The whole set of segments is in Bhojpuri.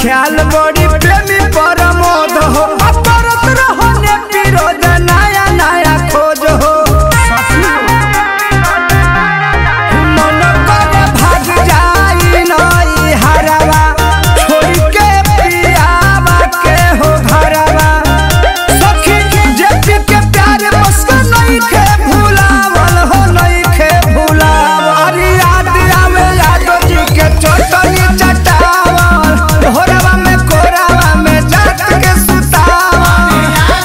ख्याल बड़ी प्रेमी परमोद हो अपरत रहो ने विरोध नया नया खोज हो मन करे भाग जाई नई हरवा छोड़ के पियावा के हो घरवा सखी जेपी के प्यार बस नहीं खे भुलावल हो नहीं खे भुलावल याद आवे यादो जी के चोटनी चटावल होरवा में कोरावा में जात के सुतावल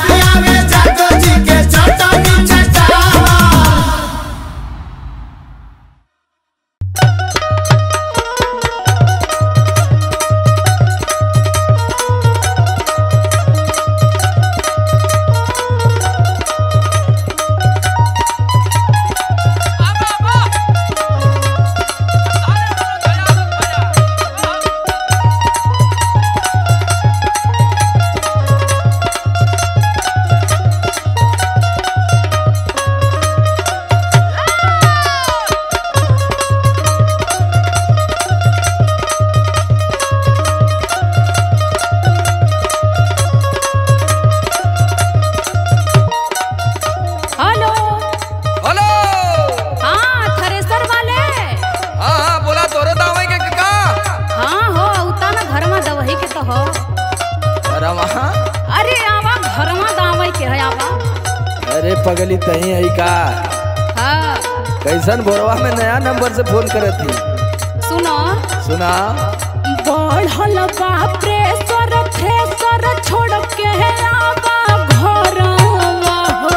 हेलो हेलो हाँ थ्रेसर वाले हाँ हाँ बोला तोरे दावे के का हाँ हो उता ना घर में दवही के तो हो अरे वहाँ अरे आवा घर में दावई के है आवा अरे पगली तही है का हाँ कैसन बोरवा में नया नंबर से फोन करे थी सुनो सुना बढ़ल बा प्रेशर थ्रेसर छोड़ के आवा घरवा हो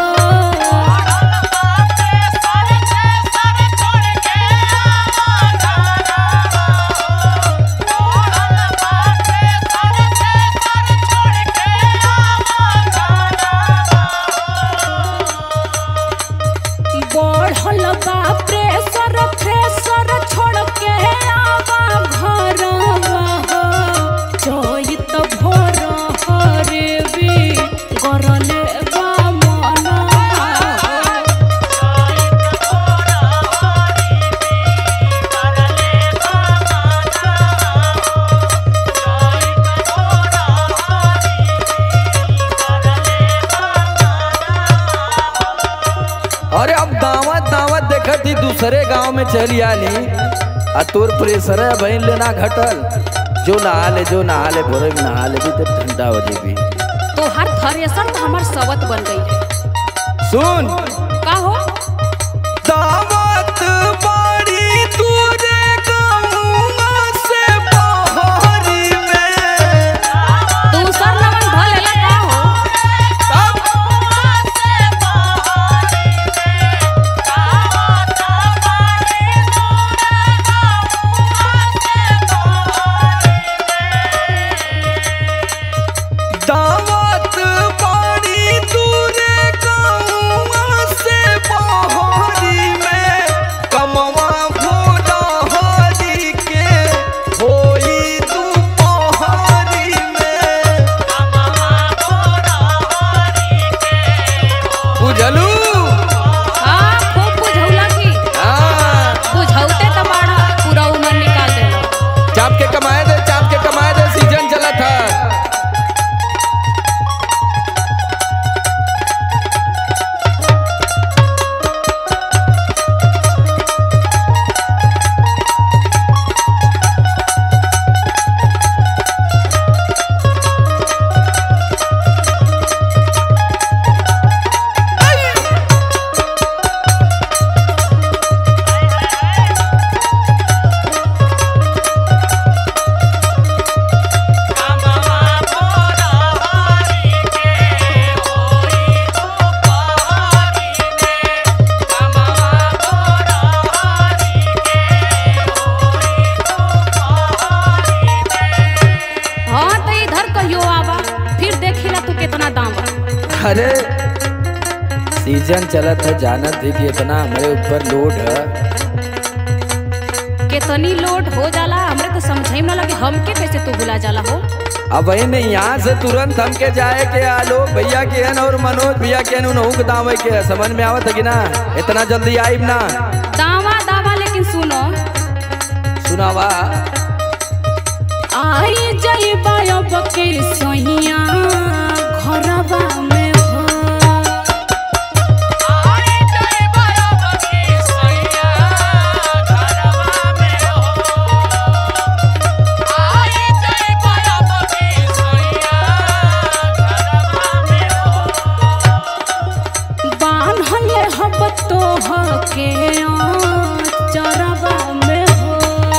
बढ़ल बा प्रेशर थ्रेसर छोड़ के आवा घरवा हो चैत भोर हरे बी गरले बा मनवा अरे अब दावत दावत देखत ही दूसरे गांव में चली आली आ तोर प्रेशर है बहन लेना घटल जो नहा ले जो नहा ले भोरे में नहा ले भी तो ठंडा हो जेबी तो हर थ्रेसर तो हमार सवत बन गई है सुन का हो दावत बड़ी दूरे गाँव से बहरी में दूसर लगन भलेला का हो दावत बड़ी दूरे गाँव से बहरी में कमवा भोला हरी के होई दुपहरी में बुझलू हाँ खूब बुझौला की हाँ बुझौते तो बड़ा पूरा उम्र निकाल देला चाप के कमाए दे चाप के कमाए दे सीजन चला था हाँ तो इधर कहियो आवा फिर देखिला तू कितना दाम बा अरे सीजन चला था जानत थी कि इतना हमारे ऊपर लोड है कितनी लोड हो जाला हमरे तो समझे में ना लगे हमके कैसे तू बुला जाला हो अब वही नहीं यहाँ से तुरंत हमके जाए के आलो भैया के हन और मनोज भैया के हन उनहु के दाम के है। समझ में आवत है कि ना इतना जल्दी आइब ना दावा दावा लेकिन सुनो सुनावा आई जा जइबा अब के सैया घरवा में हो बान्हले हब तोह के चरवा में हो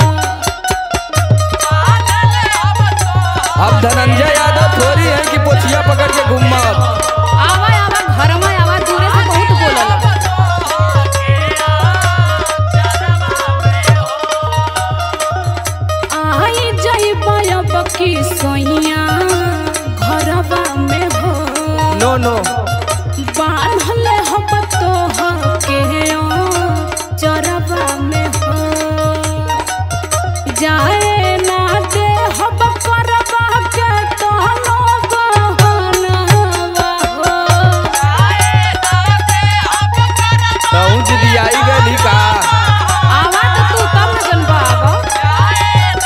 अब धनंजय यादव थोड़ी है कि पोछिया पकड़ के घूमा आवा आवा घर में आवा दूरे से बहुत बोलल आई जइबा अब की सोइया घरवा में हो नो नो बान्हले हब तोह के चरवा में हो जाए ना दे हब करवा के तहनो बहनवा हो पहुँच दियाई गली का आवा तो तू तब न जनबा आवा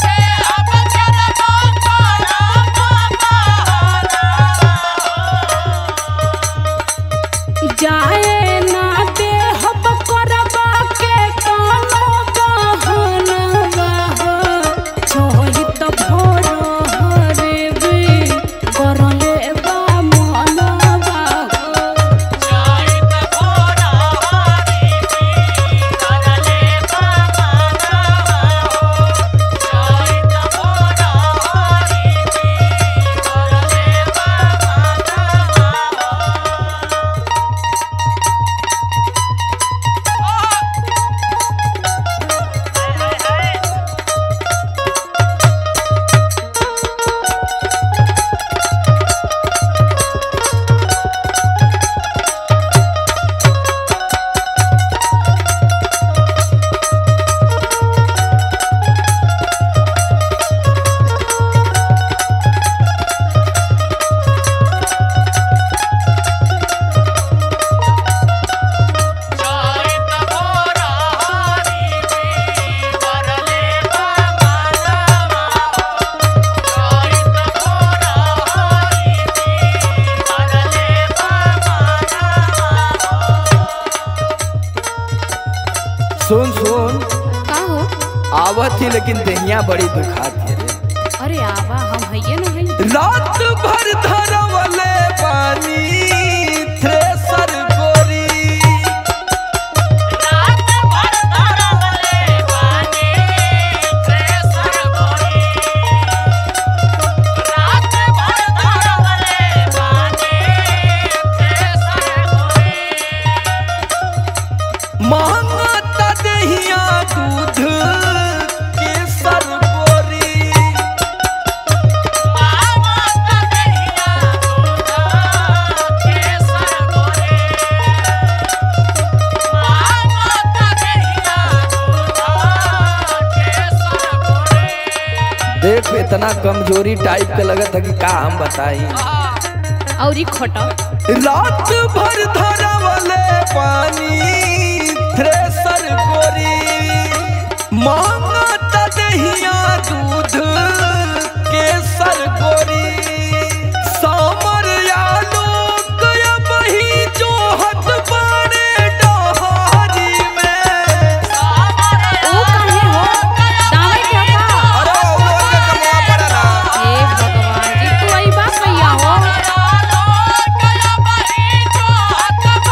जाए ना दे हब करवा के कानो बहनवा हो छोही तो भोरो हरे बे करले बा मनवा हो सुन सुन का हो आवत थी लेकिन दहिया बड़ी दुखात है रे अरे आवा हम हइये न हई रात भर धरवले पानी थ्रेसर गोरी महंगा दहिया दूध केसर गोरी देख इतना कमजोरी टाइप के लगत है कि का हम बताई और ई खटा रात भर धरवले पानी थ्रेसर गोरी मांगत दहिया दूध केसर गोरी सामर आलोक बही जोहत बाड़े डहारी में ओ काहे हो दावे के का अरे वो के कमवा पड़ा ना हे भगवान जी तू आई बात भैया हो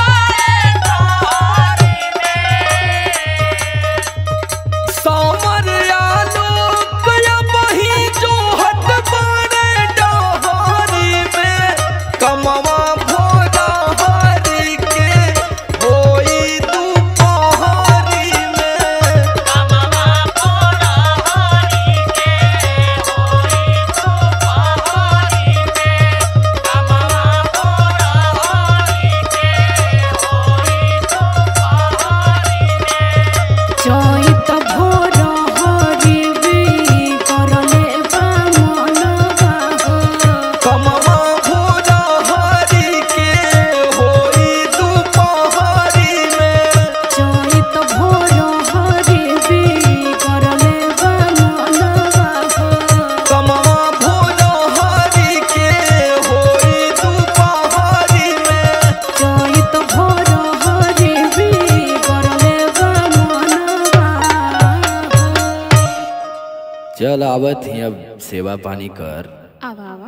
चल आवत ही अब सेवा पानी कर आवा आवा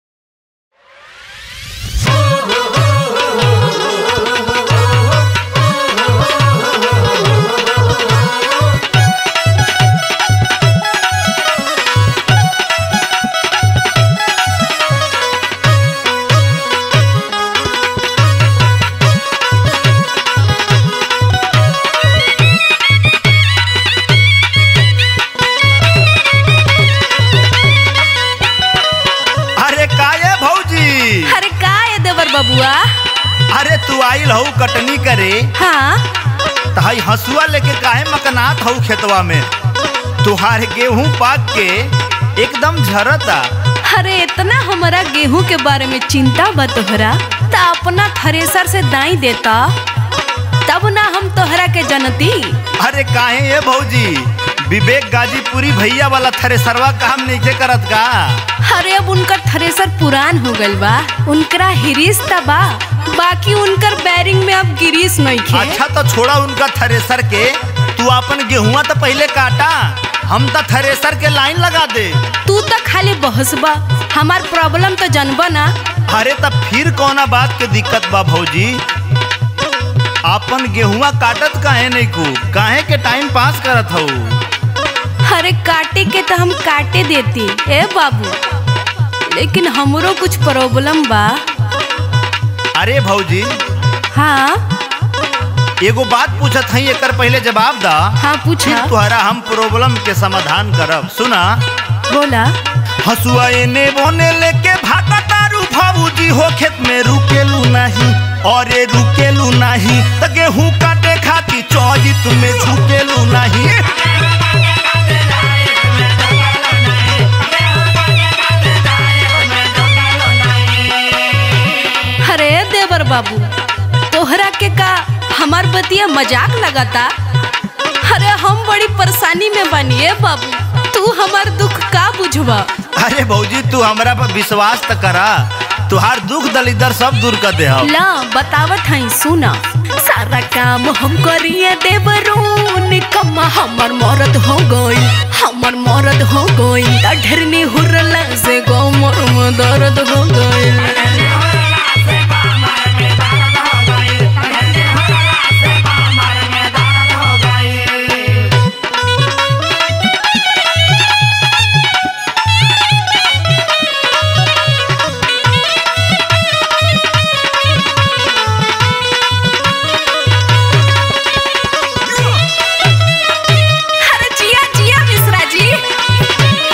अरे काये भौजी अरे का है देवर बबुआ अरे तू आइल हऊ कटनी करे हाँ तहाई हसुआ लेके काहे मकनात हऊ खेतवा में तुहार गेहूं पाक के एकदम झरता अरे इतना हमारा गेहूं के बारे में चिंता बा तोहरा त अपना थ्रेसर से दाई देता तब ना हम तोहरा के जनती अरे काहे ये भौजी विवेक गाजीपुरी भैया वाला थ्रेसरवा काम नहीं करत का अरे अब उनकर थ्रेसर पुरान हो गइल बा उनकरा हिरीस त बा बाकी उनकर बैरिंग में अब गिरीस नहीं खे अच्छा तो छोड़ा उनका थ्रेसर के तू अपन गेहुआ तो पहले काटा हम तो थ्रेसर के लाइन लगा दे तू तो खाली बहसबा हमार प्रॉब्लम तो जनबा ना अरे तब फिर कौना बात के दिक्कत बा भौजी अपन गेहुआ काटत काहे नहीं को काहे के टाइम पास करत हऊ अरे काटे के तो हम काटे देती ए बाबू लेकिन हमरो कुछ प्रॉब्लम बा अरे भौजी हाँ एगो बात पूछत हई एकर पहले जवाब दा हाँ पूछा फिर तुहरा हम प्रॉब्लम के समाधान करब सुना बोला हसुआ एने बोने लेके भागा तारू भाबूजी हो खेत में रुकेलू नहीं अरे रुकेलू नहीं त गेहूं काटे खाती चौजित में झुकेलू नहीं अरे देवर बाबू तोहरा के का हमार बतिया मजाक लगाता अरे हम बड़ी परेशानी में बनिए बाबू तू हमार दुख का बुझवा अरे भौजी तू हमरा पर विश्वास त करा तुहार दुख दलिदर सब दूर कर दे हम ला बतावत हई सुना सारा काम हम करिए देवरून कम्मा हमर मरद हो गई हमर मरद हो गई ढेरनी हुरला से गो मोर में दर्द हो गई अरे जिया जिया मिश्रा जी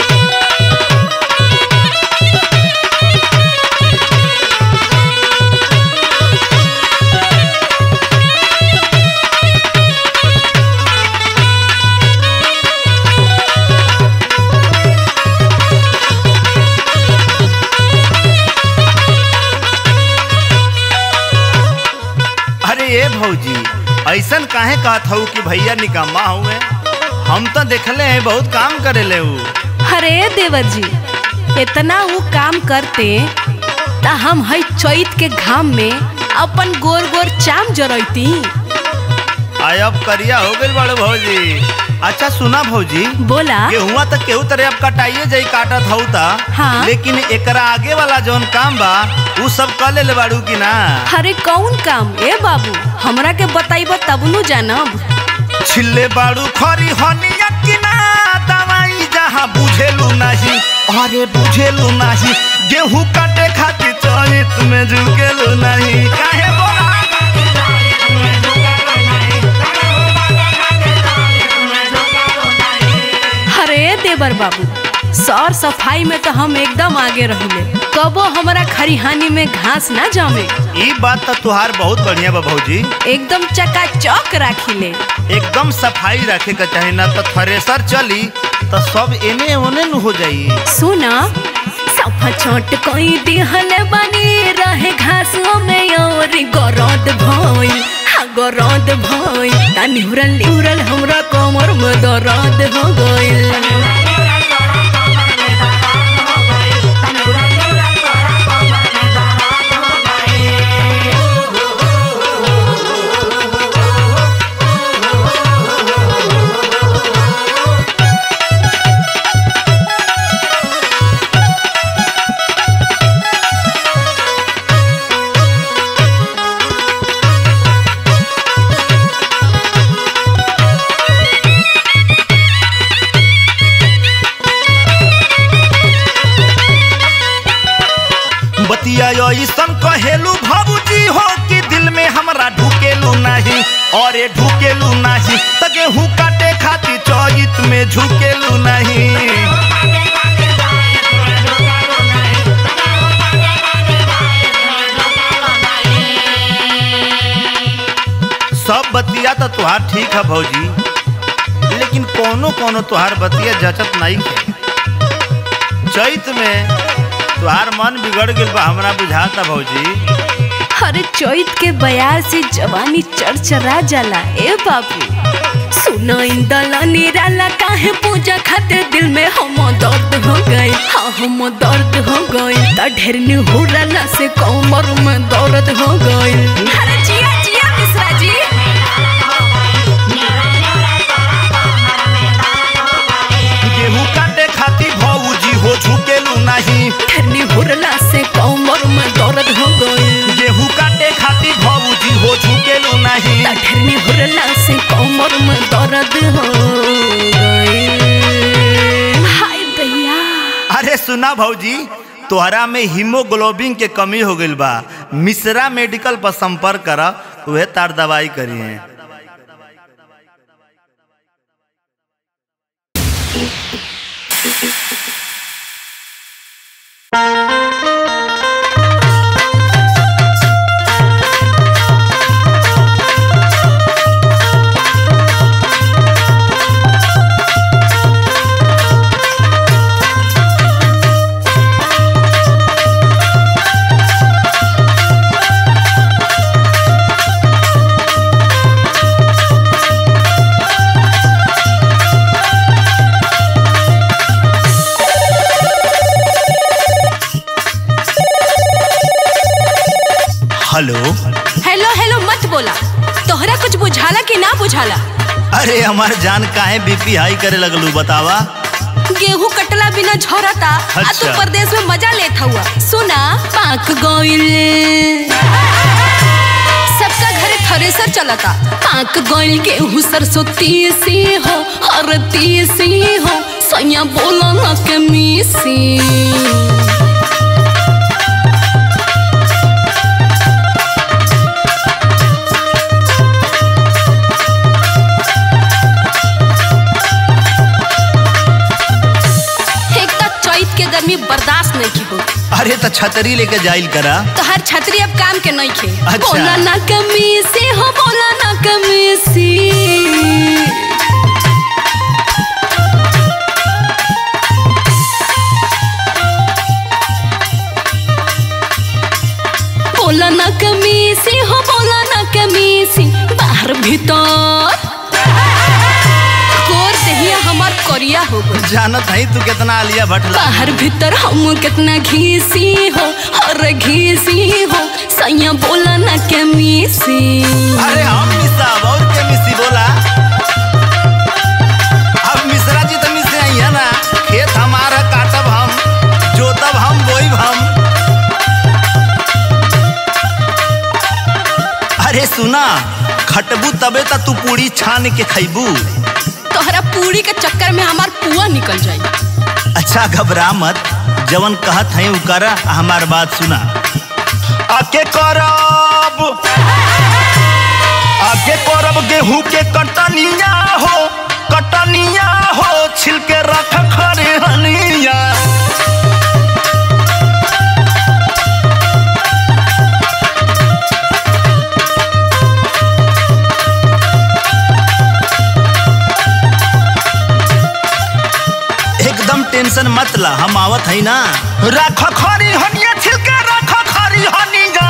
अरे ये भौजी ऐसन काहे कहत हऊ कि भैया निकम्मा हुए हम तो देखले हैं बहुत काम करेले ऊ अरे देवर जी इतना वो काम करते ता हम हई चैत के घाम में अपन गोर गोर चाम जरैती आय अब करिया हो गइल बड़े भौजी अच्छा सुना भौजी बोला गेहुआ तो केहू तरह अब कटाइए जाई काटत हऊ ता हाँ। लेकिन एकरा आगे वाला जौन काम बा ऊ सब कर ले बाड़ू की ना अरे कौन काम ए बाबू हमरा के बताइब तब नु जानब छिल्ले बाड़ू खरी हनिया की ना दवाई जहाँ बुझेलू नहीं अरे बुझेलू नहीं गेहूं काटे खातिर चरित में झुकेलू नहीं काहे बोला अरे देवर बाबू सौर सफाई में तो हम एकदम आगे रहिले कबो हमरा खरिहानी में घास ना जमे ई बात तो तुहार बहुत बढ़िया बा भौजी एकदम चकाचौक राखिले एकदम सफाई रखे के चाही ना तो थ्रेसर चली तो सब एने ओने न हो जाई सुना सफा छोट कोई दिहल बनी रहे घासों में और गरद भइल हाँ गरद भइल ता निहुरल निहुरल हमरा कमर में दर्द हो गइल नहीं अरे ढुकेलू नहीं त गेहूं काटे खातिर चौजित में झुकेलू नहीं सब बतिया तो तुहार ठीक है भौजी लेकिन कोनो कोनो तुहार बतिया जचत नहीं है चैत में तुहार मन बिगड़ गइल बा हमरा बुझाता भौजी अरे चैत के बयार से जवानी चरचरा जाला ए बाबू सुना इंदला निराला काहे पूजा खातिर दिल में हम दर्द हो गए हाँ हम दर्द हो गए त ढेर निहुरला से कमर में दर्द हो गए अरे जिया जिया मिश्रा जी गेहूं काटे खातिर भौजी हो झुकेलू नहीं ढेर निहुरला से कमर में दर्द हो गए गेहूं काटे खातिर भौजी हो झुकेलू नहीं त ढेर निहुरला से कमर में दर्द हो गए हाय दैया अरे सुना भौजी तोहरा में हीमोग्लोबिन के कमी हो गइल बा मिश्रा मेडिकल पर संपर्क कर उहे तार दवाई करी है हेलो हेलो हेलो मत बोला तोहरा कुछ बुझाला कि ना बुझाला अरे हमार जान काहे बीपी हाई करे लगलू बतावा गेहूं कटला बिना झरता आ तू अच्छा। परदेश में मजा लेत हुआ सुना पाक गइल सबका घरे थ्रेसर चलता पाक गइल गेहूं सरसों तीसी हो हर तीसी हो सैया बोला ना के मीसी एक तो चैत के गर्मी बर्दाश्त नहीं की हो अरे तो छतरी लेके जाइल करा तो हर छतरी अब काम के नहीं खे अच्छा। बोला ना कमी से हो बोला ना कमी से बोला ना कमी से हो बोला ना कमी से बाहर भीतर कोर दहिया हमार करिया हो गई जानत है तू कितना आलिया भट्ट ला बाहर भीतर हम कितना घीसी हो और घीसी हो सैया बोला ना के मीसी अरे हम मिसा और के मिसी बोला अब मिश्रा जी तो मिसे आई है ना खेत हमारा काटब हम जोतब हम बोईब हम अरे सुना खटबू तबे त तू पूरी छान के खैबू तोहरा पूरी के चक्कर में हमार पुआ निकल जाई अच्छा घबरा मत जवन कहत है उ कर हमार बात सुना आके करब आके करब गेहूं के कटनिया हो कटनिया हो छिलके रख खरे हनिया एकदम टेंशन मत ला हम आवत है ना रख खरी हनिया छिलके रख खरी हनिया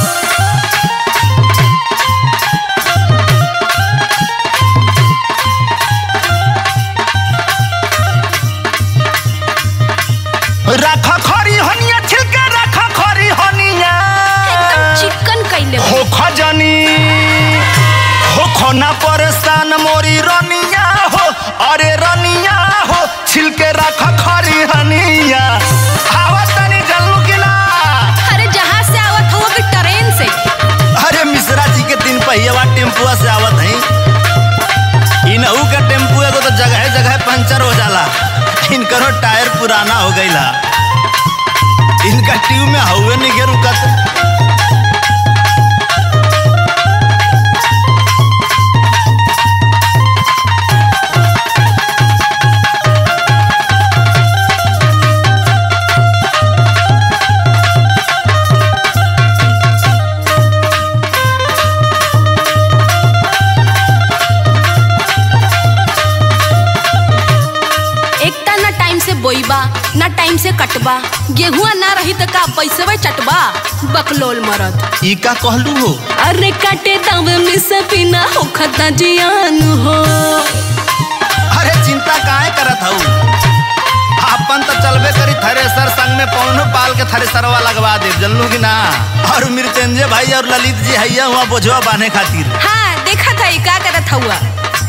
रख खरी हनिया छिलके रख खरी हनिया एकदम चिकन कैले बा। हो खजनी हो खोना परेशान मोरी रनिया हो अरे रनिया हो छिलके रख खरी हनिया आवत तनी जल्लू की ना अरे जहाँ से आवत हो भी ट्रेन से अरे मिश्रा जी के तीन पहिया टेम्पुआ से आवत है इनहू का टेम्पू एगो तो जगह जगह पंचर हो जाला इनकरो टायर पुराना हो गईला इनका ट्यूब में हवे नहीं के रुकत बा गेहुआ ना रही त का पैसे चटबा बकलोल मरद ई का कहलू हो अरे काटे दावे में सपीना हो खता जियान हो अरे चिंता काहे करत हऊ अपन तो चलबे करी थ्रेसर संग में पौनो पाल के थ्रेसरवा लगवा दे जनलू कि ना और मृत्यंजय भाई और ललित जी हैया हुआ बोझवा बांधे खातिर हाँ देखा था ई का करत हुआ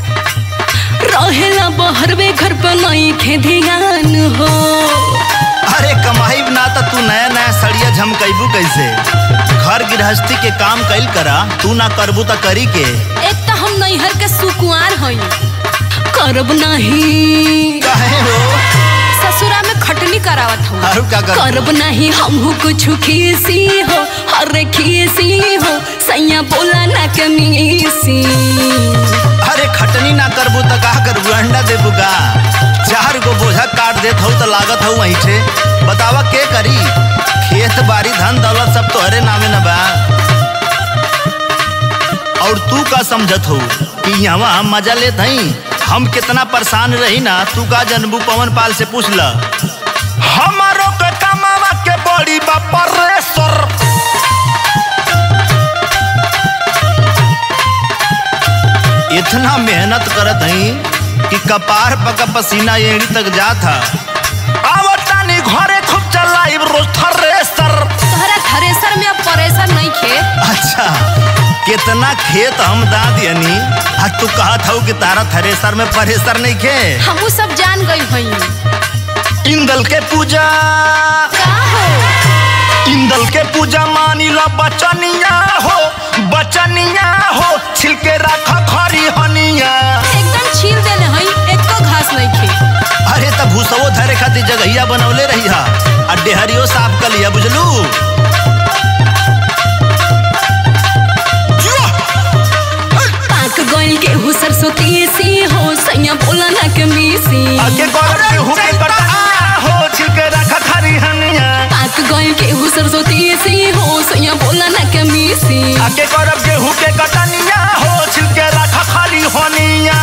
रहेला बहरवे घर पे नहीं खे ध्यान हो अरे कमाई ना तो तू नया नया सड़िया झमकैबू कैसे घर गृहस्थी के काम कैल करा तू ना करबू तो करी के एक तो हम नैहर के सुकुआर हई करब नहीं काहे हो ससुरा में खटनी करावत हूँ आरू का करबू? करब नहीं हमहू कुछ खीसी हो अरे खीसी हो सैया बोला ना कमीसी अरे खटनी ना करबू तो का करबू अंडा देबू का चार गो बोझा काट देत हूँ तो लागत हूँ वहीं से बतावा के करी खेत बाड़ी धन दौलत सब तोहरे नामे न बा और तू का समझत हो कि यहाँ हम मजा लेत हई हम कितना परेशान रही ना तू का जनबू पवन पाल से पूछ ल हमारो के कमावा के बड़ी बा परेसर इतना मेहनत करत हई कि कपार पका पसीना एड़ी तक जात था आवतानी घरे खूब चलाई रोज थ्रेसर तोहरा थ्रेसर में अब परेशान नहीं खे अच्छा कितना खेत हम दा दियनी आ तू कहत हऊ कि तारा थ्रेसर में परेसर नहीं खे हमू सब जान गई हई इंदल के पूजा का हो इंदल के पूजा मानी ला बचनिया हो बचनिया हो छिलके रखा खरी हनिया एकदम छील देले हई एको घास नहीं खे अरे तब भूसवो धरे खातिर जगहिया बनौले रही हा आ डेहरियो साफ कर लिया बुझलू पाक गइल के हु सरसों तीसी हो सैया बोला ना कमीसी आगे गौरव के हुके कटनिया हो छिलके रखा खरी हनिया पाक गइल के हु सरसों तीसी हो सैया बोला ना कमीसी आगे गौरव के हुके कटनिया हो छिलके रखा खरी हनिया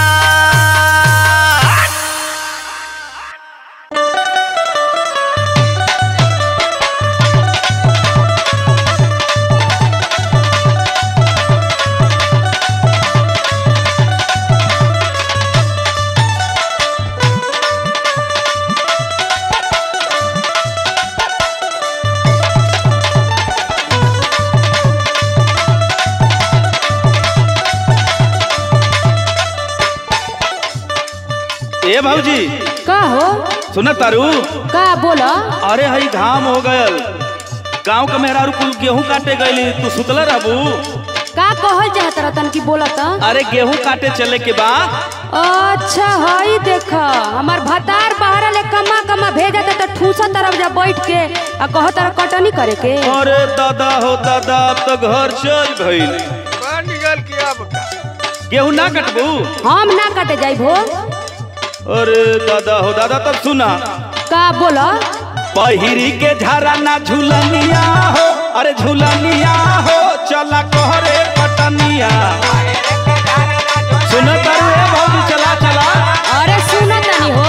ए भौजी का हो सुन तारू का बोला अरे हई घाम हो गयल गांव के मेहरारू कुल गेहूं काटे गईली तू सुतल रहबू का कहल चाहत रतन की बोलत अरे गेहूं काटे चले के बा अच्छा हई देख हमार भतार बाहर ले कमा कमा भेजत त ठूसा तरफ जा बैठ के आ कह तर कटनी करे के अरे दादा हो दादा अब तो घर चल भइल गेहूं ना कटबू हम ना कटे जाई भो अरे दादा हो दादा तब सुना का बोला पहिरी के झारा ना झूलनिया हो अरे झूलनिया हो चला कहरे पटनिया सुन तारू ए भौजी चला चला अरे सुनो तनी हो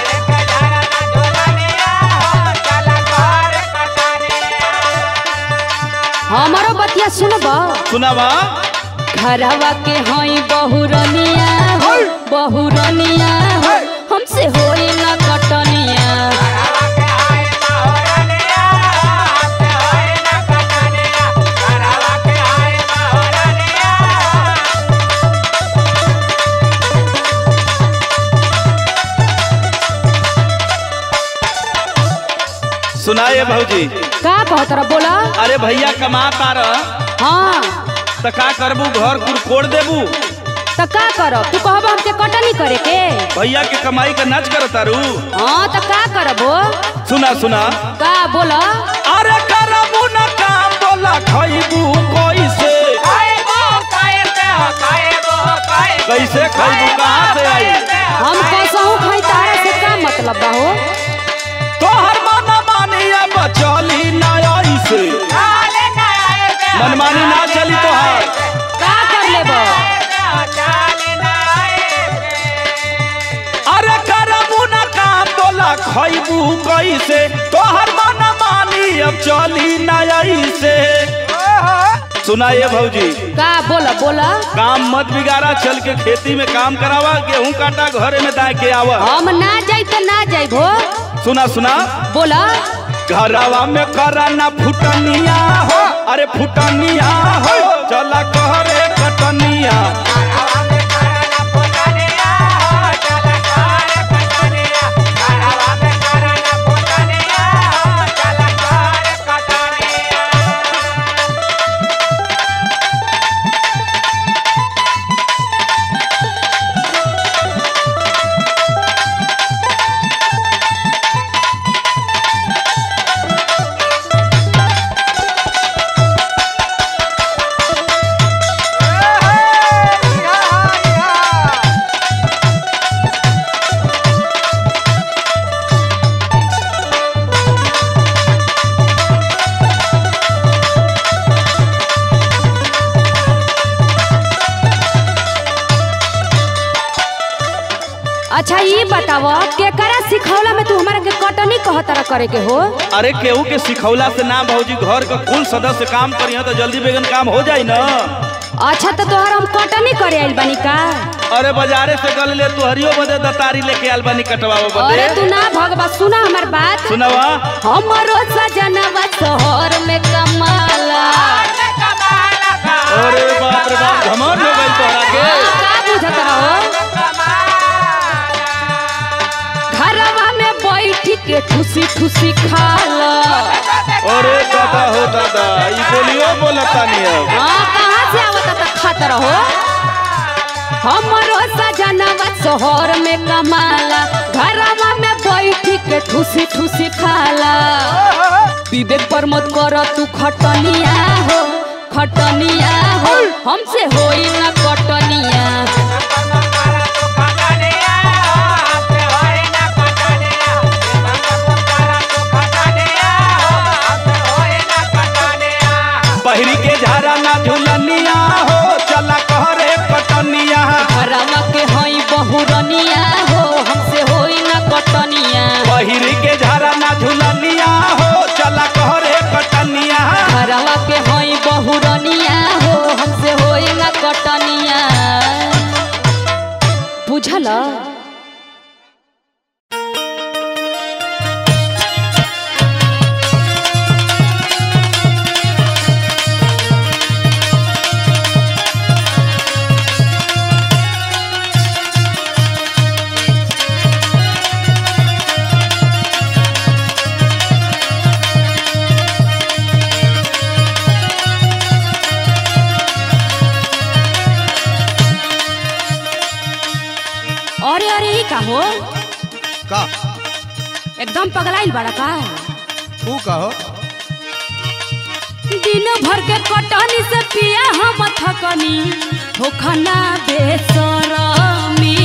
हमारो बतिया सुनब सुनावा घरवा के हई बहुरनिया हो बहुरनिया हो हमसे होई ना कटनिया सुनाए भौजी का कहत रह बोला अरे भैया कमा तार हाँ त का करबू घर कुर कोड़ देबू त का करब तू कहब हमके कटनी करे के भैया के कमाई का नाच कर तारू हाँ त का करब हो सुना सुना का बोला अरे करबू न काम बोला खइबू कैसे कैसे खइबू कहाँ से आई हम कैसहू खाई तारा से का मतलब बा हो तोहर मन मानिया बचली ना ऐसे मनमानी ना चली तोहार का कर लेब अरे करबू न काम बोला खइबू कैसे तोहर चली नई से सुनाइए भौजी का बोला बोला काम मत बिगाड़ा चल के खेती में काम करावा गेहूं काटा घरे में दाए के आवा हम ना जाई तो ना जाई भो सुना सुना बोला घरवा में करा ना फुटनिया हो अरे फुटनिया हो चला कहरे कटनिया अच्छा ये बताव केकरा सिखौला में तू हमारा के कटनी कहतर करे के हो अरे केहू के सिखौला से ना भौजी घर का कुल सदस्य काम करिए तो जल्दी बेगन काम हो जाई ना अच्छा तो तोहर हम कटनी करे आइल बानी का अरे बाजारे से गल ले तुहरियो बदे दतारी लेके आल बानी कटवावे बदे अरे तू ना भगवा सुना हमार बात सुनवा हमारो सजनवा शहर में कमाला अरे बाप रे बाप घमंड हो गइल तोहरा के का बुझत रहो घरवा में बैठ के ठुसी ठुसी खाला अरे दादा हो दादा ई बोलियो बोलता नहीं अब हाँ कहाँ से आवत त खात रहो हमारो सजनवा शहर में कमाला घरवा में बैठ के ठुसी ठुसी खाला विवेक पर मत कर तू खटनिया हो खटनिया हो हमसे होई ना कटनिया पहिरी के झारा ना झुलनिया हो चला कहरे कटनिया घरवा के हई बहुरनिया हो हमसे होई ना कटनिया पहिरी के झारा ना झुलनिया हो चला कहरे कटनिया घरवा के हई बहुरनिया हो हमसे होई ना कटनिया बुझल अरे अरे ई का हो का एकदम पगलाइल बड़ा का तू कहो दिन भर के कटनी से पिया हम थकनी होखना बेसरमी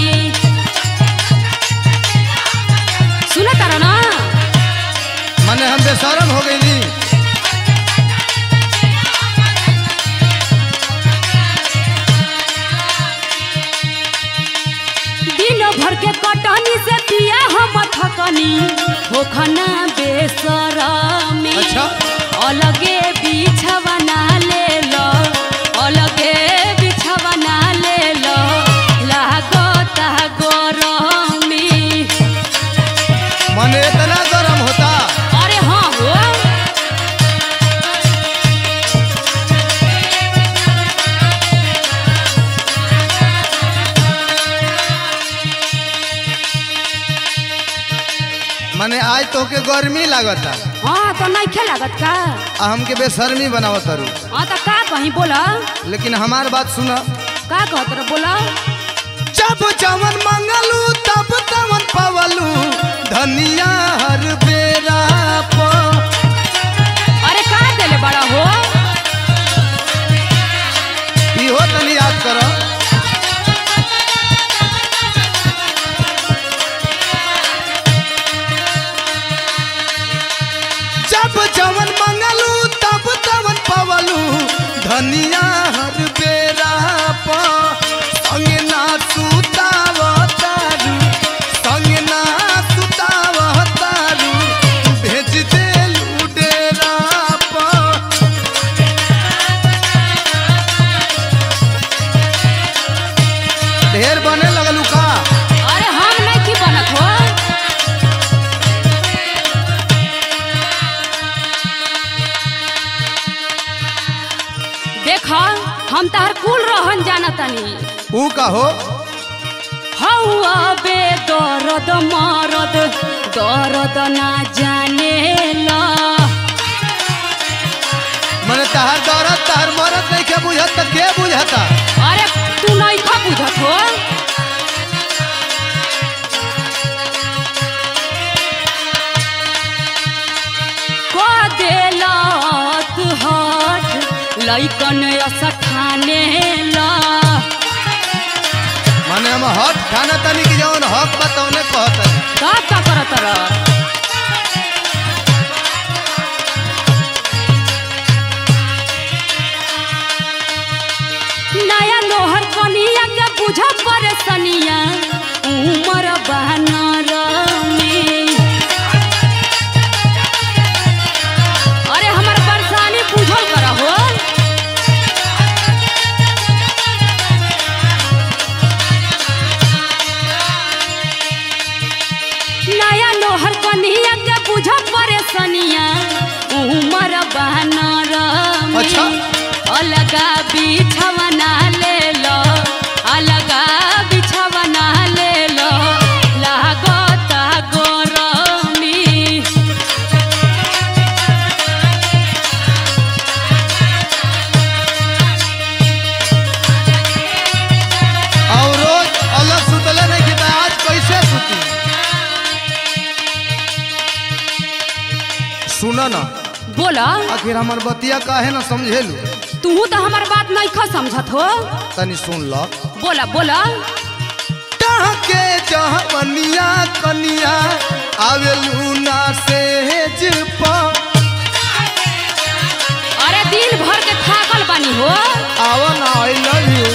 सुना तारा ना माने हम बेशरम हो गई दिन भर के कटनी से पिया हम थकनी होखना बेसरमी अच्छा। अलगे बिछवना ले लो अलगे बिछवना ले लो लागता गरमी माने इतना गरम होता अरे हाँ हो माने आज तो के गर्मी लागता हाँ तो नहीं खे लागत का आ हमके बेशर्मी बनावत तारू हाँ तो का कहीं बोला लेकिन हमार बात सुना का कहत रह बोला जब जवन मंगलू तब तवन पवलू धनिया हर बेरा प अरे का देले बड़ा हो इहो तनी याद करो जब जवन मंगलू तब तवन पवलू धनिया हर बेरा प संग ना सुताव तारू संग ना सुताव तारू भेज देलू डेरा कौन जाना तनी ऊ कहो हौआ बे दर्द मरद दर्द ना जाने ला मने तहार दौरत तहार मरत नहीं के बुझत त के बुझता अरे तू नहीं खा बुझत हो को देलत हट लइकन असठाने ला मने हम हक खाना तनी की जौन हक बा तौने कहत का का करत रह नया लोहर कनिया के बुझ परेशनिया उमर बहनर में अरे हमर परेशानी बुझल कर हो नया लोहर कनिया के बुझ परेशनिया उमर बहनर में अच्छा। अलगा बिछवना ले लो अलगा बिछवना ले लो लागता गरमी और रोज अलग सुतले नहीं की त आज कैसे सुती सुन न बोला आखिर हमर बतिया काहे न समझेलू तू तो हमार बात नहीं खा समझत हो तनी सुन ल बोला बोला के जहवनिया कनिया आवेलू ना सेज प अरे दिन भर के थाकल बानी हो आवा ना आई लव यू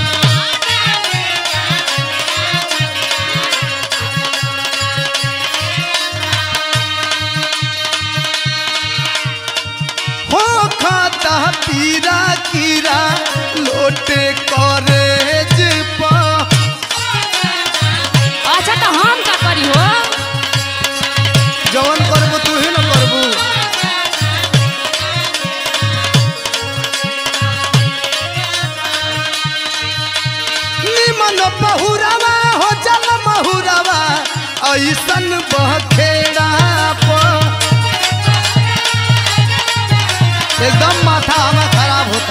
हो खाता पीरा कीरा लोटे करेज पा अच्छा तो हम का करी हो जवन करबू तू ही न करबू निमन बहुरावा हो जल बहुरावा ऐसन बखेड़ा प एकदम माथा हमें खराब होता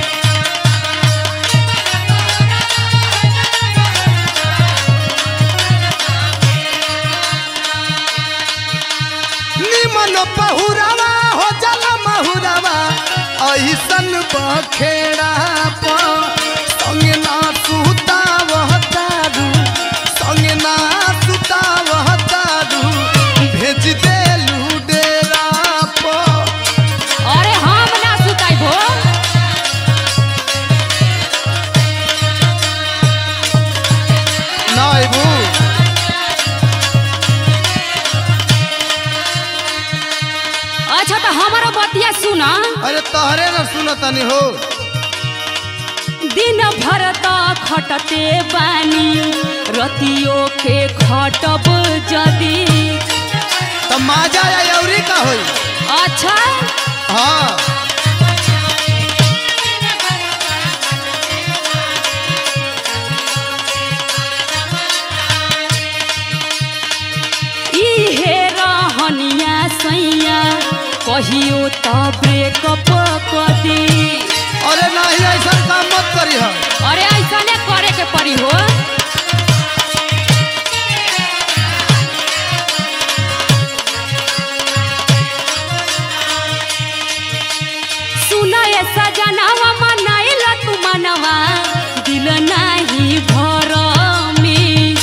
निमन बहुरावा हो जल बहुरावा ऐसन बखेड़ा प संगे ना सुता वहतारू संगे ना सुता वहतारू भेज देलू डेरा प अरे हम ना सुताई हो ना अबू अच्छा तो हमारा बतिया सुना अरे तहरे न सुनतनी हो दिन भर त खटते बानी रतियो के खटब जदी त माजा या यौरी का होई अच्छा हाँ इहे रहनिया सैया कहियो त ब्रेकअप कदी अरे नहीं ऐसा काम मत करी हम अरे ऐसा ने करे के पड़ी हो सुना ऐसा जनावा मनाइला तू मनवा दिल नाही भर में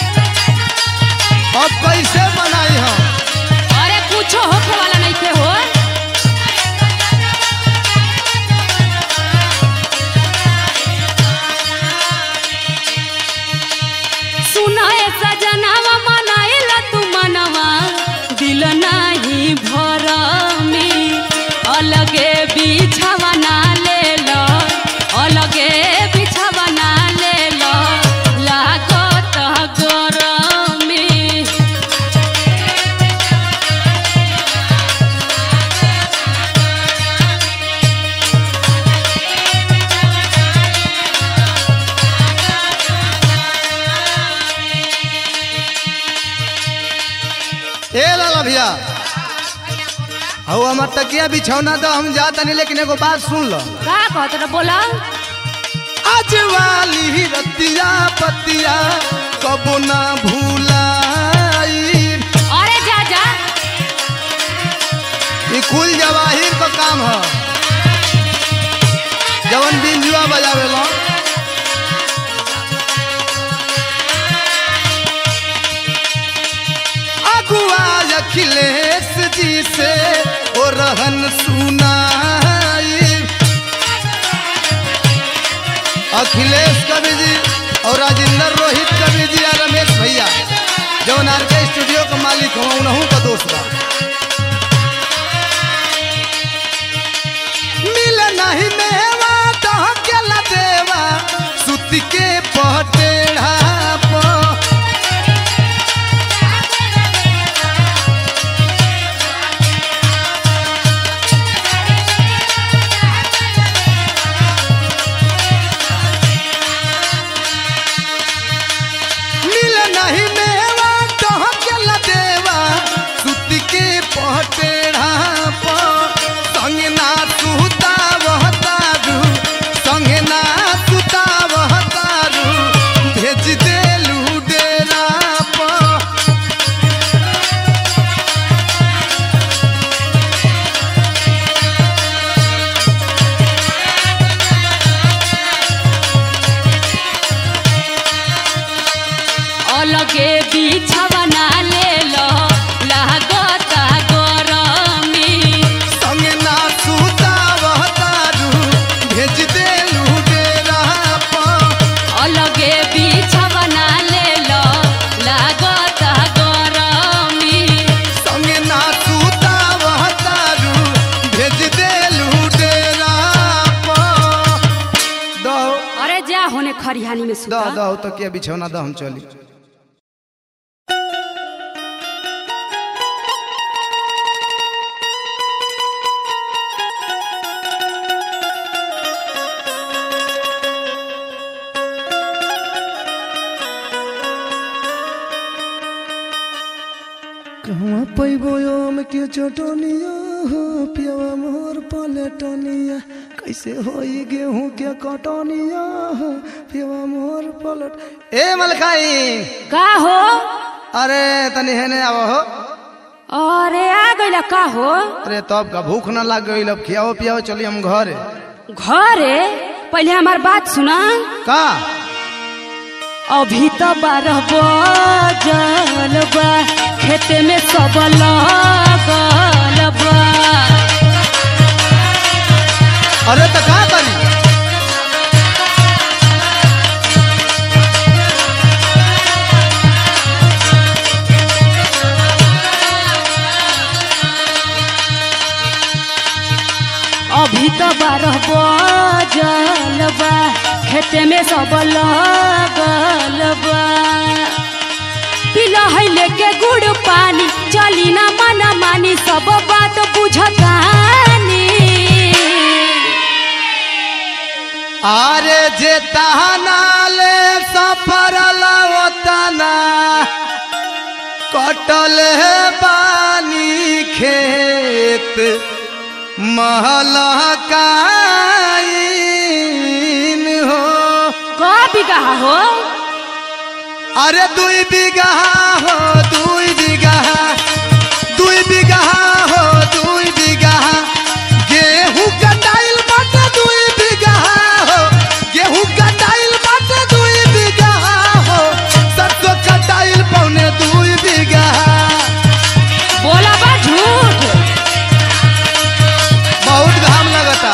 अब कैसे बनाई हम अरे कुछो होखे वाला नहीं थे हो सुना ऐसा जनावा मनाइला तू मनवा दिल नाही भर में अलगे बिछावा ना ले लो अलगे बिछावा ना ले लो ए लाला भैया हऊ हमार तकिया बिछौना तो हम जा तनी लेकिन एगो बात सुन लो का कहत रहा बोला आज वाली रतिया पतिया कबो ना भूलाई अरे जा जा ये कुल जवाहिर का काम है जवन बिंजुआ बजावेला अगुआ अखिलेश जी से ओ रहन सुनाई अखिलेश कवि जी और राजेंद्र रोहित कवि जी और रमेश भैया जवन आर के स्टूडियो के मालिक हो उनहू का दोस्त बा मिल नहीं मेवा डहकेला देवा सुत के पटेढ़ा पर मिल नहीं मेवा डहकेला देवा सुत के पटेढ़ा पर संग ना सुता बहतारू संग ना सुता बहतारू भेज देलू डेरा पर अलगे बिछवा ना ले लो लागता गरमी संग ना सुता बहतारू भेज देलू डेरा पर अलगे बिछवा ना ले लो लागता गरमी संग ना सुता बहतारू भेज देलू डेरा पर दो अरे जा होने खरिहानी में दो सुता दो तो के बिछौना दो हम चली कहवा पैबो आम के चटनिया हो पियवा मोर पलटनिया कैसे होई गेहूं के कटनिया हो पियवा मोर पलट ए मलखाई का हो अरे तनी हेने आव हो अरे आ गइला का हो अरे तब का भूख ना लाग गई अब खियाओ पियाओ चली हम घरे घरे पहले हमार बात सुना का अभी तो बारह बजल बा खेते में सब लगल बा अरे तो का तनी अभी तो बारह बजल बा खेते में सब लगल बा पिला है लेके गुड़ पानी चली ना मना मानी सब बात बुझतानी अरे जे तहनाले सफर लवतना कटल है पानी खेत महलकाइन हो का बिगहा हो अरे दुई बीघा हो दुई बीघा दुई बीघा हो दुई बीघा गेहूं कटाइल बाटे दुई बीघा हो गेहूं कटाइल बाटे दुई बीघा हो सरसों कटाइल पौने दुई बीघा बोला बा झूठ बहुत घाम लगता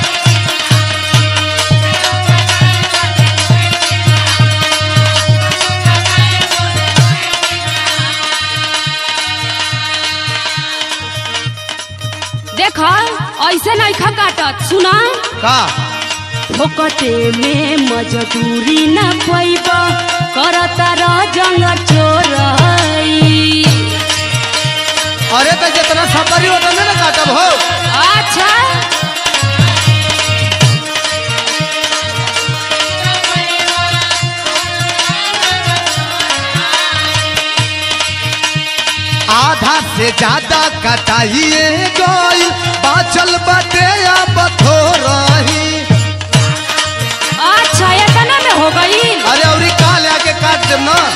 देख ऐसे नहीं खा काटत सुना का फोकटे में मजदूरी न पैब करता र जंग चोरई अरे तो जितना सफरी होता ना काटब हो अच्छा आधा अरे ज्यादा कटाइए गइल बाचल बटे अब थोरही अच्छा इतना में हो गई अरे औरी काल आके काट देम ना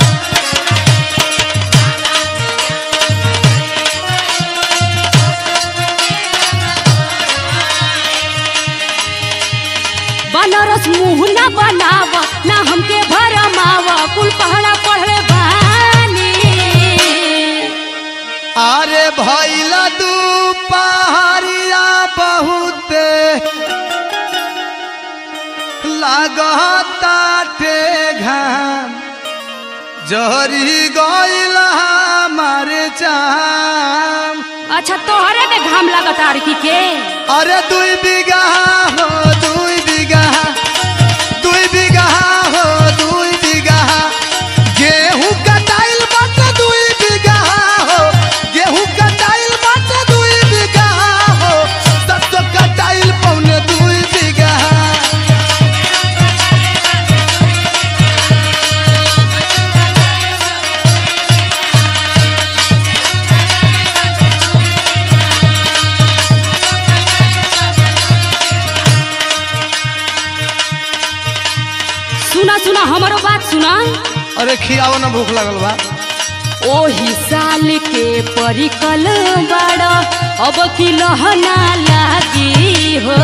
बनारस मुंह ना बनाव ना हमके भरमाव कुल पहड़ा पढ़ले बानी अरे भैला दू पहाड़िया बहुते लागताटे घाम जहरी गइल हमारे चाम अच्छा तोहरे में घाम लागत आरकी के अरे दुई बीघा हो दुई बीघा दुई बीघा हो दुई बीघा गेहूं कटाइल बट दुई बीघा हो गेहूं कटाइल बट दुई बीघा हो सरसों कटाइल पौने दुई बीघा सुना सुना हमारो बात सुना अरे खियाओ ना भूख लगल बा ओही साल के परिकल बड़ा अब की लहना लागी हो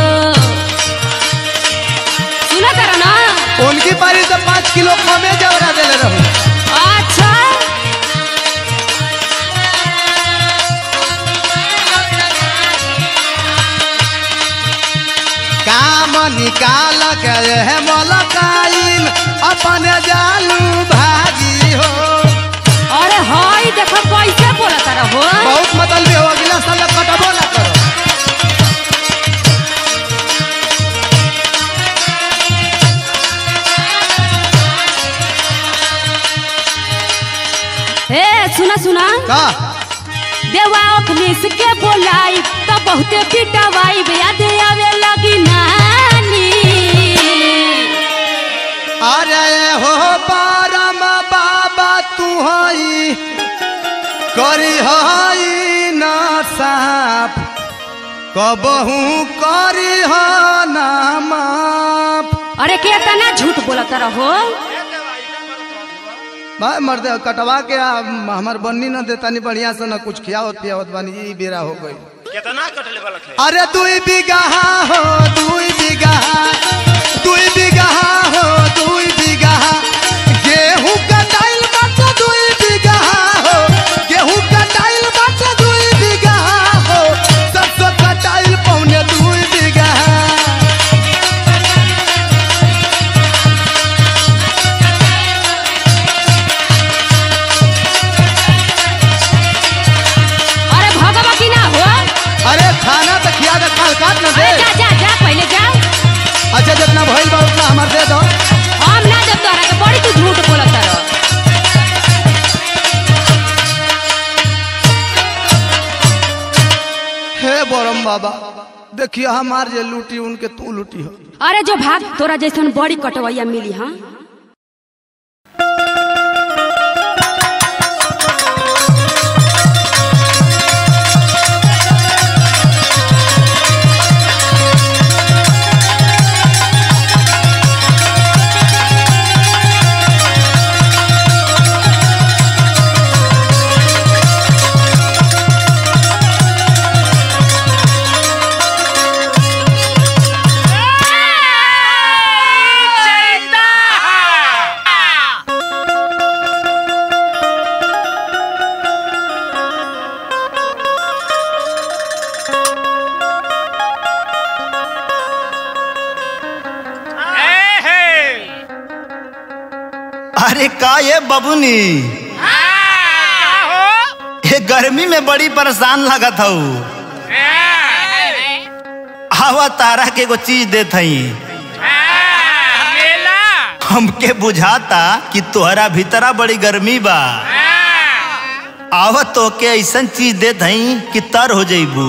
सुना कर ना उनकी पारी से पाँच किलो कमे जवरा देले रहूं अच्छा काम निकाल के है मलकाइन अपन जालू भागी हो अरे हाय देखो कैसे बोलत रहो बहुत मतलब भी हो अगला साल कटबो ना करो ए सुना सुना का देवा अखनीस के बोलाई तो बहुते पिटवाई याद आवे लगी नानी अरे हो परम बाबा तू हई करी हई ना साफ कबहू करी ह ना माफ अरे के तना झूठ बोलत रहो भाई मर्दे कटवा के आ, हमर बन्नी न देता नहीं बढ़िया से न कुछ खियावत पियावत बानी ई बेरा हो गई कितना कटले वाला है अरे दुई बीघा हो दुई बीघा दुई बीघा हो दुई बीघा गेहूं कटाइल बाटे दुई बीघा हो गेहूं कटाइल बाटे दुई बीघा हो सरसों कटाइल पौने दुई बीघा अरे भगवा की ना हो अरे खाना तो खिया दे काल काट न दे अरे जा जा जा पहले जा अच्छा जितना भइल बा उतना हमार दे दो हम ना जब तोहरा के बड़ी तू झूठ बोलत रहो हे बरम बाबा देखिए हमार जे लूटी उनके तू लूटी हो अरे जो भाग तोरा जैसन बड़ी कटवैया मिली हाँ अरे का ये बबुनी ये गर्मी में बड़ी परेशान लगत हूँ हवा तारा के एगो चीज देत हई हमके बुझाता कि तोहरा भीतरा बड़ी गर्मी बा आवत तो के ऐसन चीज देत हई कि तर हो जइबू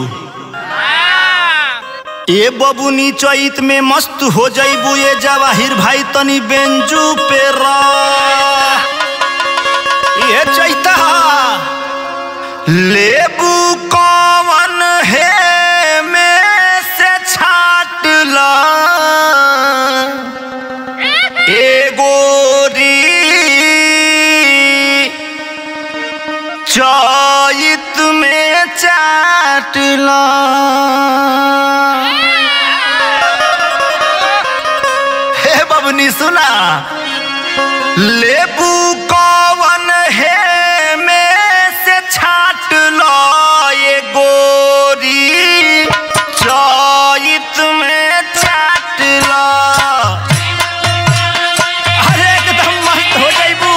ए बबुनी चैत में मस्त हो जइबू ये जवाहिर भाई तनी बेंजू पे रा ये चैता लेबू कौन है में से छाट ला एगोरी चैत में चाट ला हे बबनी सुना लेबू कौन है में से छाट लो ये गोरी चैत में चाट लो अरे एकदम मस्त हो जाइबू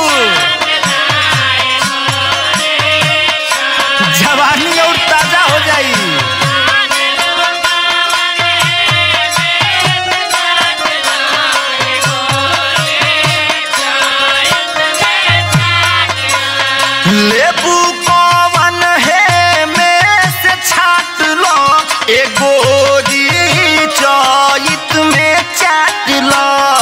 जवानी और ताजा हो जाई लेबू कौन है में से छाट लो एगो चैत में चाट लो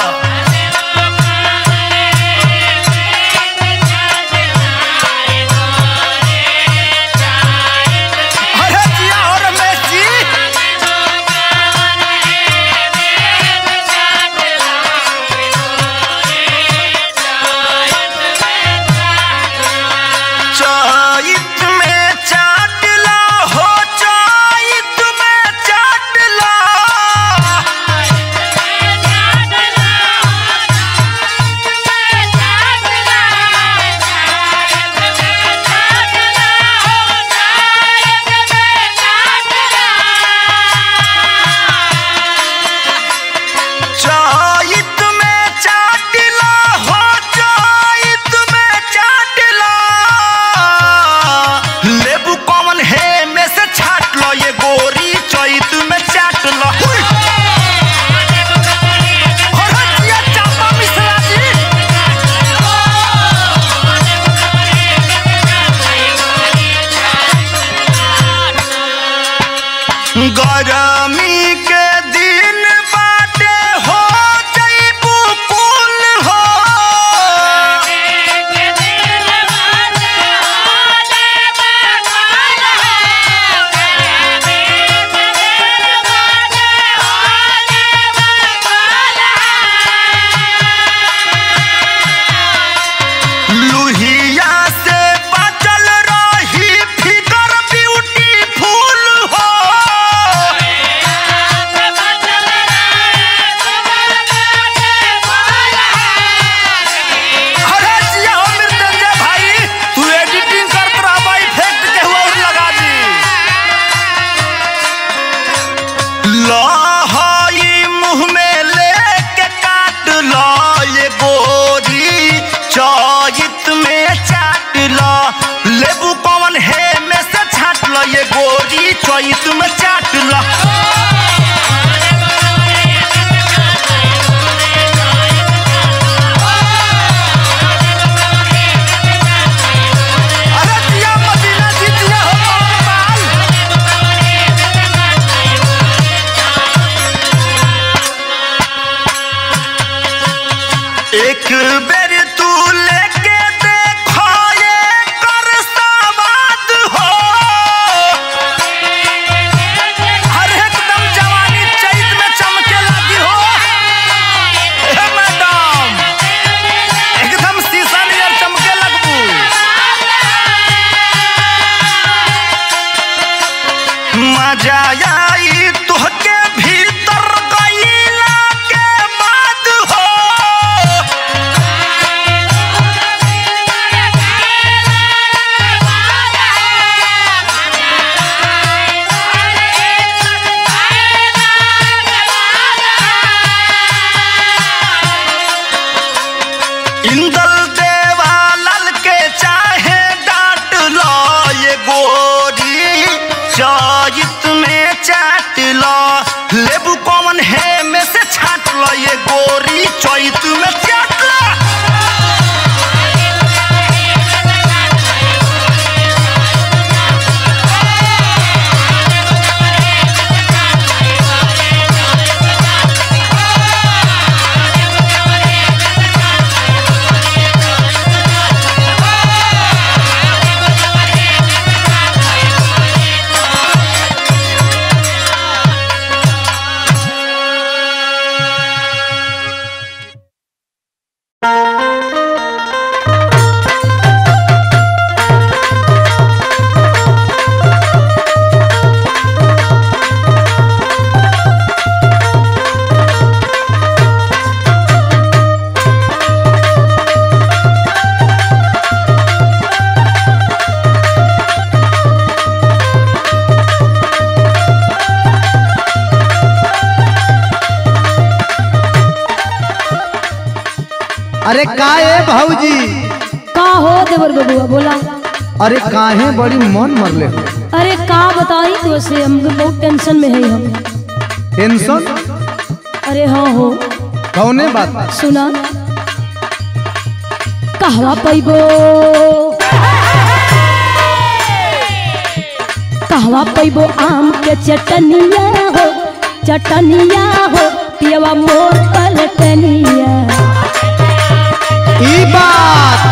अरे जिया और मेसी चैत में चाट लो हो चैत में चाट लो चैत में चाट लो हो चैत में चाट लो लेबू कौन है में से छाट लो ये गोरी चैत में चाट लो हुई। और हटिया चापा मिश्रा जी गरमी के दिन बाटे हो जइबू कुल हो लुहिया से बचल रही फिगर ब्यूटीफुल हो अरे जिया हो मृत्युंजय भाई तू एडिटिंग करत रहबा इफेक्ट के हुआ और लगा दी लहई मुंह में लेके काट लो ये गोरी चैत में चाट लो लेबू कौन है में से छाट लो ये गोरी चैत में चाट लो अरे जिया मदीना जी जिया हो कौन बाल एक बेर तू लेके देखो ये कर सवाद हो हर एकदम जवानी चैत में चमके लगी हो हे मैडम एकदम शीशा नियर चमके लगबू मजा आई तुहके भीतर गईला के बाद हो अरे का ए भौजी का हो देवर बबुआ बोला अरे काहे बड़ी मन मरले हो अरे का बताई तो से हम बहुत टेंशन में है हम टेंशन अरे हाँ हो कौने बात सुना कहवा पैबो कहवा पैबो आम के चटनिया हो चटनिया हो पियवा मोर पलटनिया ई बात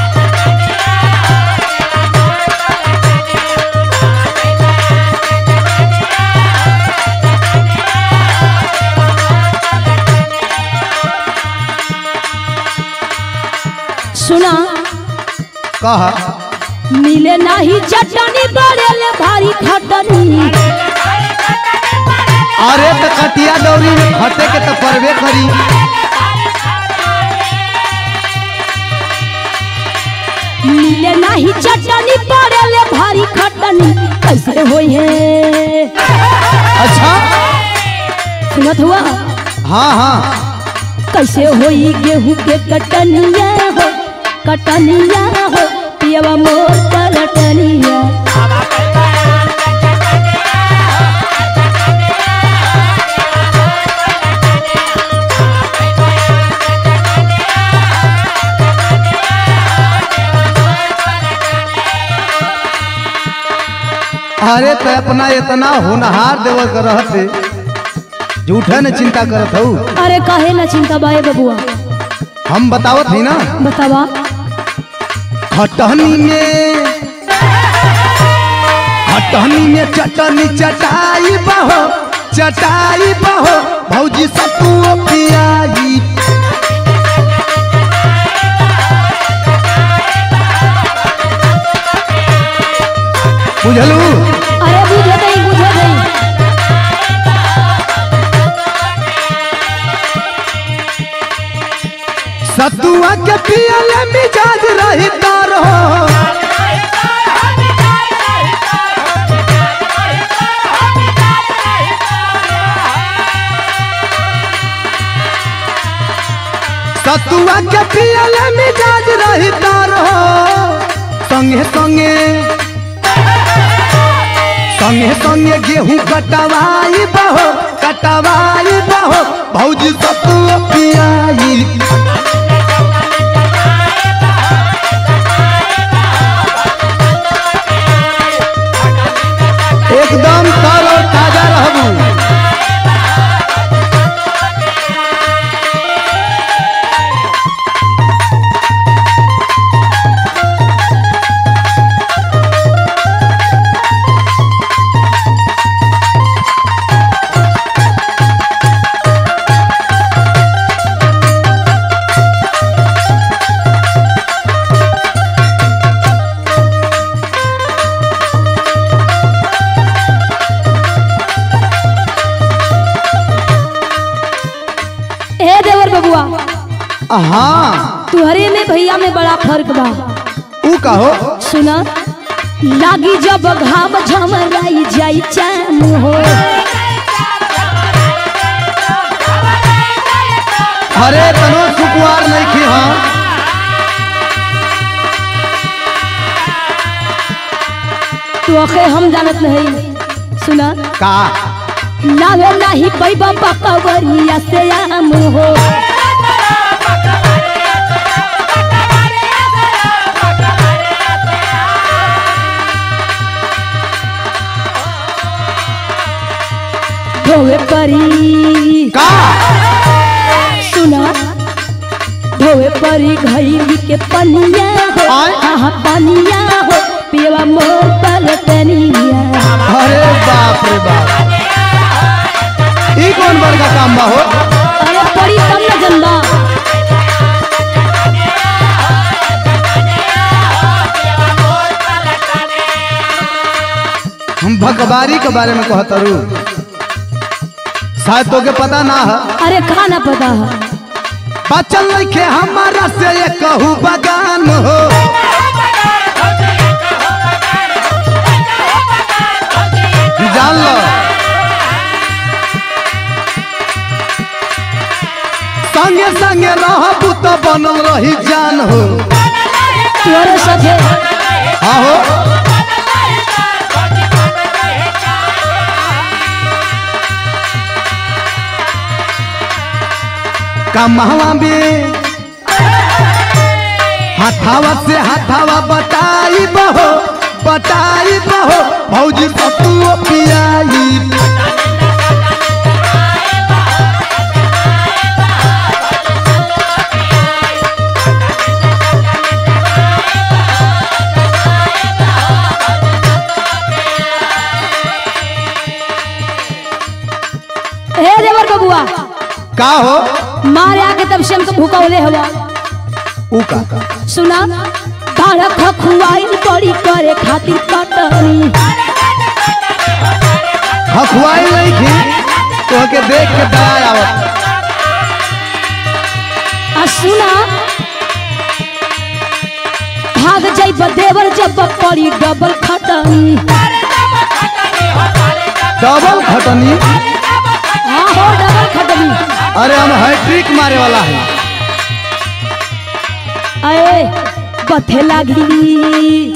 सुना कहा मिले नाही चटनी बड़ेले भारी खटनी अरे तो कटिया दौरी में खटे के तो परबे करी मिले नाही चटनी बड़ेले भारी खटनी कैसे होई है अच्छा सुनत हुआ हाँ हाँ कैसे होई गेहूं के कटनिया हो कटनिया हो पियवा मोर पलटनिया अरे तो अपना इतना होनहार देवल कर रहते झूठा न चिंता करत हूँ अरे काहे ना चिंता बाए बबुआ हम बतावत ही ना बतावा खटहनी में खटहनी में चटनी चटाई बहो चटाई बहो भौजी सतुओ पियाई बुझलू अरे बुझे गई बुझे गई सतुआ के पियले मिजाज रही तारो सतुआ के पियले मिजाज रही तारो संगे संगे संगे संगे गेहूं कटवाई बहो कटवाई बहो भौजी सतुआ पियाई एकदम तरो ताजा रहबू ए देवर बबुआ हाँ तुहरे में भैया में बड़ा फर्क बा ऊ कहो सुना लागी जब घाम झमराई जाई चाम हो अरे तनो सुकुआर नहीं खी हाँ तो अखे हम जानत नहीं सुना का लावे नाही पैबा पकवरिया से आम हो धोवे परी का सुना धोवे परी घैली के पनिया हो आय? हाँ पनिया हो पियवा मोर पलटनिया अरे बाप रे बाप ई कौन बड़का काम बा हो अरे परी तब न जनबा हम भगवारी के बारे में कहतरू शायद तोके पता ना है अरे कहा ना पता है बचल लिखे हमारा से ये कहू बगान हो जान लो संगे संगे रहबू तो बनल रही जान हो तोरे साथे हाँ हो कमहवा में हाथावा से हाथावा बताई बहो बताई बहो भौजी सतुओ पियाई हे देवर बबुआ का हो मारे आके तब से हमको भूकौले हवा ऊ का सुना बाड़ा खखुआई पड़ी करे खातिर कटनी हखुआई नहीं थी तो के देख के दया आवत आ सुना भाग जाई देवर जब पड़ी डबल खटनी डबल खटनी हाँ हो डबल खटनी अरे हम हैट्रिक मारे वाला है अरे बथे लागी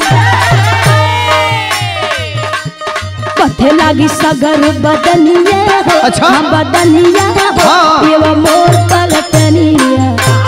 बथे लागी सगर बदनिया हो अच्छा। हाँ, बदनिया हो हाँ। ये वो मोर पलटनिया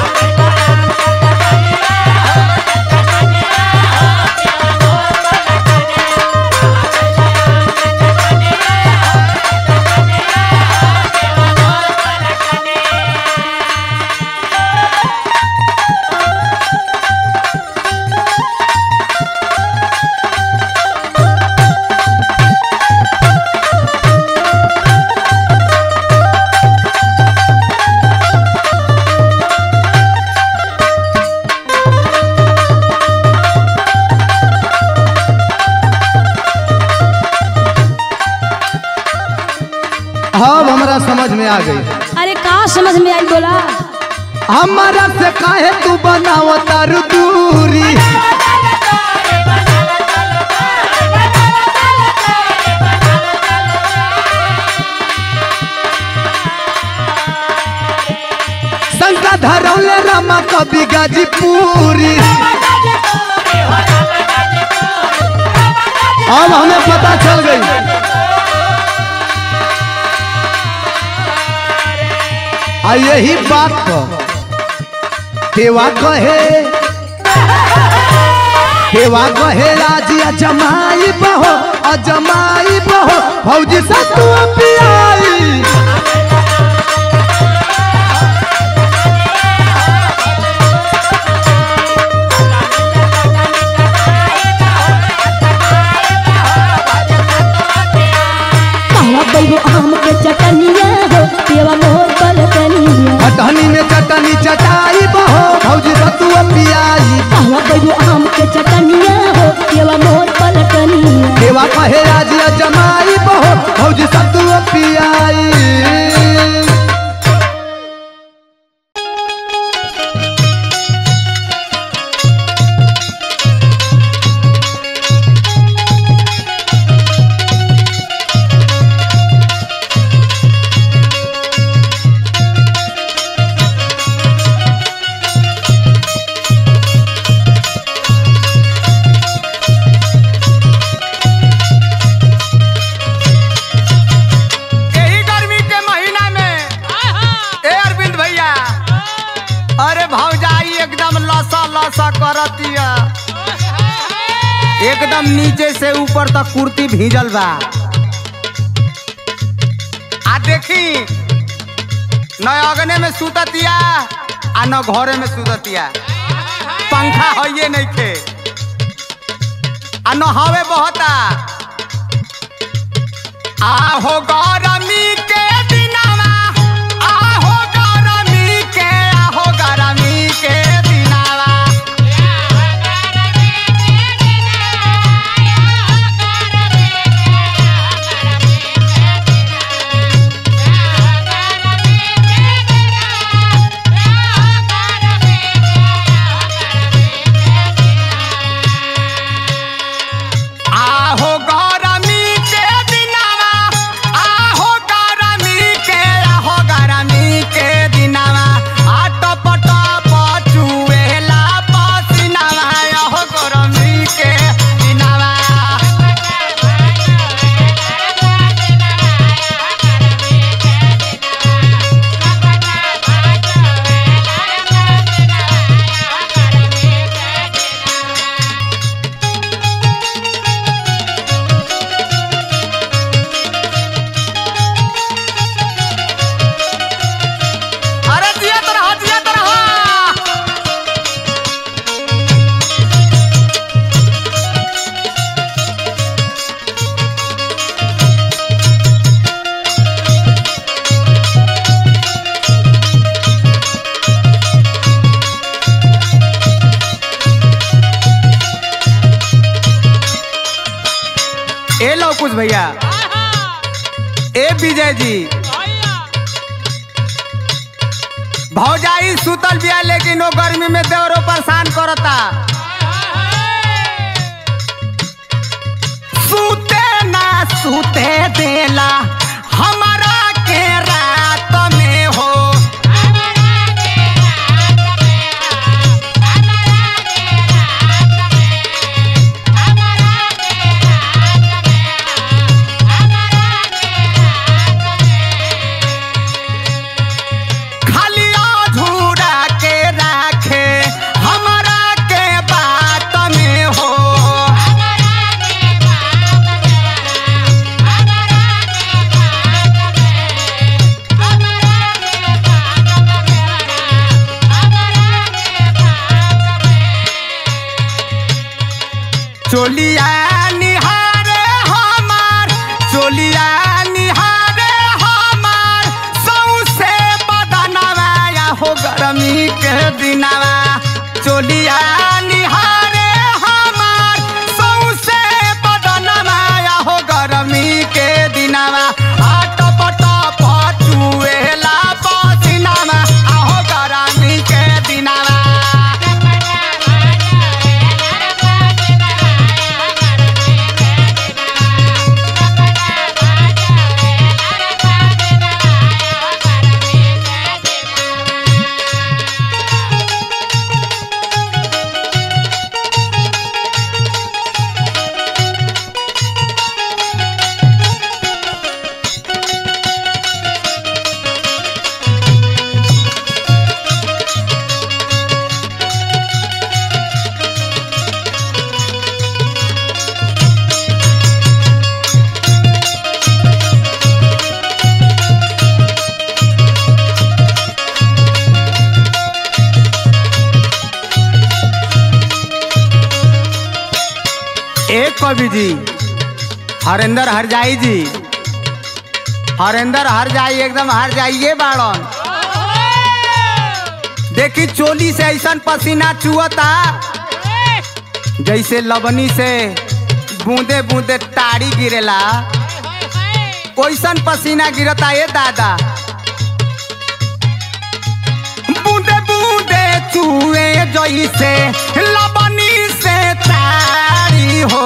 अब हमरा समझ में आ गई अरे का समझ में आई बोला हमारा से काहे तू बनाव तारू दूरी संसा धरौले रामा कवि गाजीपुरी अब हमें पता चल गई आ यही बात पर देवा कहे देवा कहे राजी अजमाई बहो अजमाई बहो भौजी से तू पियाई कहवा बैगो आम के चटनिया हो पेवा मोर पलटनिया खटहनी में चटनी चटाई बहो भौजी से तू पियाई कहवा बैगो आम के चटनिया हो पेवा मोर पलटनिया देवा कहे राजी अजमाई बहो भौजी से तू पियाई यही गर्मी के महीना में ए अरविंद भैया अरे भौजाई एकदम लसा लसा करतिया एकदम नीचे से ऊपर तक कुर्ती भीजल बा आ देखी न अगने में सुततिया आ न घरे में सुततिया पंखा हइये नइखे आ न हवे बहता आहो गरमी के दिनवा आहो गरमी के आहो गरमी के दिनवा आहो गरमी के दिनवा अंकुश भैया ए विजय जी भौजाई सुतल बिया लेकिन वो गर्मी में देवरो परेशान करता सूते ना सूते देला हमारा के रात में हो खाली अधूरा के राखे हमारा के बात में हो चोलिया निहारे हमार चोलिया निहारे हमार सौसे बदनवा या हो गरमी के दिनवा चोलिया निहारे हमार सौसे बदनवा या हो गरमी के दिनवा आट पट पचुएला पसीनावा आहो गरमी के दिनवा एक कवि जी हरेंद्र हरजाई जी हरेंद्र हरजाई एकदम हर जाइए बाड़न देखी चोली से ऐसा पसीना चुअता जैसे लबनी से बूंदे बूंदे ताड़ी गिरेला ओइसन पसीना गिरता ये दादा बूंदे बूंदे चुए जैसे लबनी से ताड़ी हो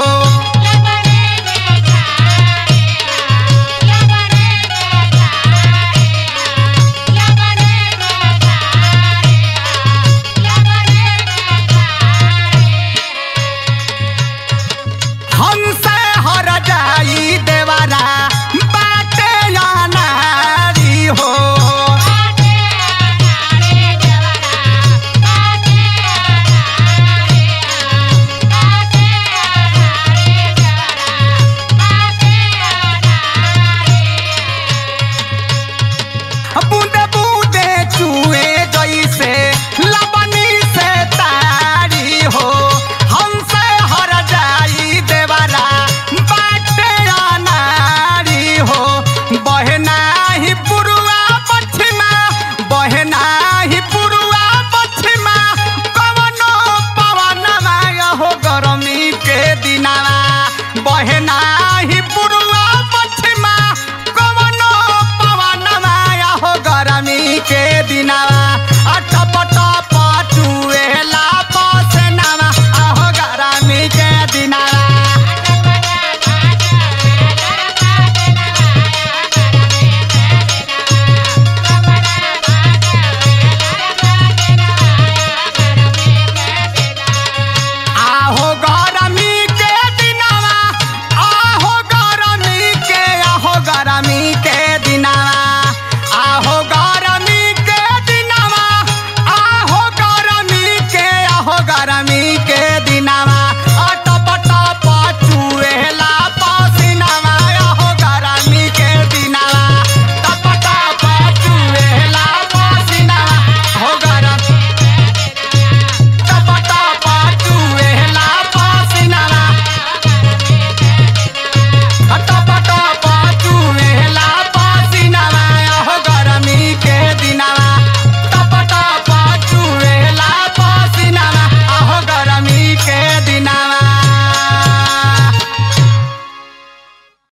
हमसे हर जाई देवारा बाटे या नारी हो बूंदे बूंदे चुए जैसे लबनी से तारी हो हमसे हर जाई देवारा बाटे अनारी हो बहना ही पुरुआ पश्चिमा बहना ही पुरुआ पश्चिमा कवनो पवनवा हो गरमी के दिनावा बहना ही पुरुआ पश्चिमा कवनो पवनवा हो गरमी के दिनावा